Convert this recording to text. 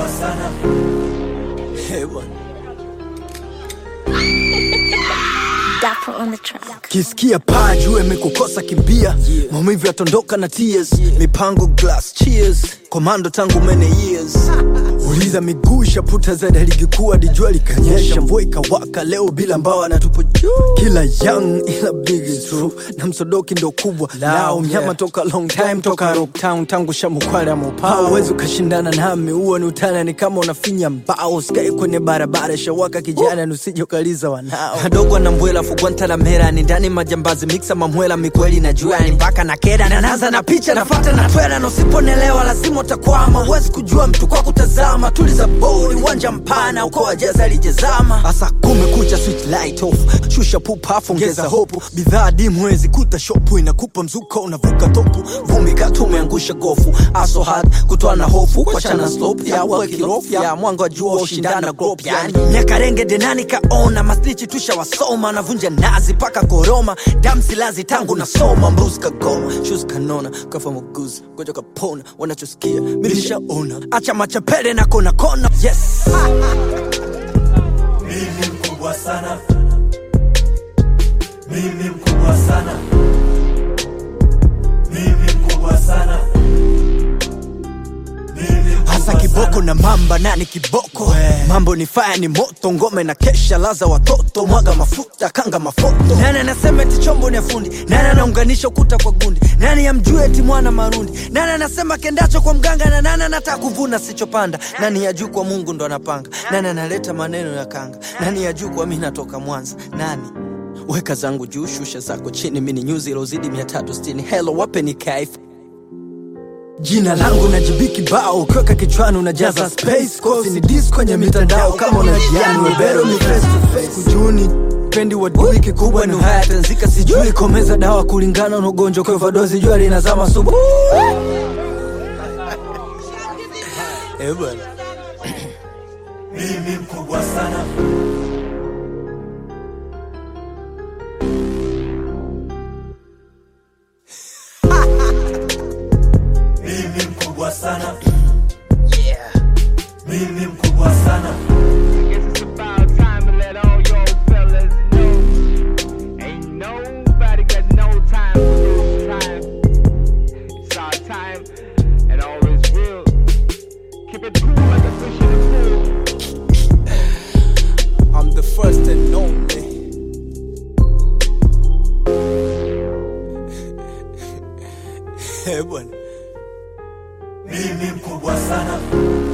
sana Hey, bwana. Dapper on the track. kisikia paa juu imekukosa kimbia maumivu yatondoka na tears mipango glass cheers komando tangu many years uliza miguu ishaputa zaidi ya ligi kuu hadi jua likanyesha mvua ikawaka leo bila mbawa na tupo juu kila young ila big is true na msodoki ndo kubwa lao mnyama toka long time toka rocktown tangu shamukwale mopao uwezi ukashindana nami huo ni utana ni kama unafinya mbao skai kwenye barabara shawaka kijana nusije ukaliza wanao adogo na mbwela fugwantalamera ni ndani majambazi miksa mamwela mikweli na jua ni mpaka na keda na naza na picha nafata na twela na usiponelewa lazima utakwama huwezi kujua mtu kwa kutazama tuliza bodi uwanja mpana uko wajeza alijezama hasa kumekucha switch light off shusha pupafu ongeza hopu bidhaa dimu wezi kuta shopu inakupa mzuka unavuka topu vumbi katu umeangusha gofu aso hard kutoa na hofu kwachana slope ya wakirofu ya mwanga wa jua ushindana grop yani nyakarenge denani kaona masnichi tushawasoma navunja nazi paka koroma damsilazi tangu nasoma mbrus kagoma shus kanona kafa muguzi goja kapona wanachosikia milishaona acha machapele na kona kona yes mimi mkubwa sana mimi mkubwa sana mimi mkubwa sana mimi mkubwa hasa kiboko sana. na mamba nani kiboko mambo ni faya ni moto ngome na kesha laza watoto mwaga mafuta kanga mafoto nani anasema eti chombo ni ya fundi nani anaunganisha ukuta kwa gundi nani amjue eti mwana marundi nani anasema kendacho kwa mganga na nani anataka kuvuna sichopanda nani ya juu kwa mungu ndo anapanga nani analeta maneno ya kanga nani ya juu kwa mi natoka mwanza nani weka zangu juu shusha zako chini mini nyuzi ilozidi 360 helo wape ni kaifa jina langu na jibiki bao ukiweka kichwani unajaza space kosi ni dis kwenye mitandao kama unajiani webero ni face to face kujuni pendi wadui kikubwa ni uhaya tanzika sijui komeza dawa kulingana na ugonjwa kwa overdose jua linazama subu Eh, bwana. mimi mkubwa sana mimi mkubwa sana mimi mkubwa sana Guess it's about time to let all y'all fellas know. Ain't nobody got no time for this time. It's our time, and all is real. Keep it cool like a fish in the pool. I'm the first and only Eh, bwana mimi mkubwa sana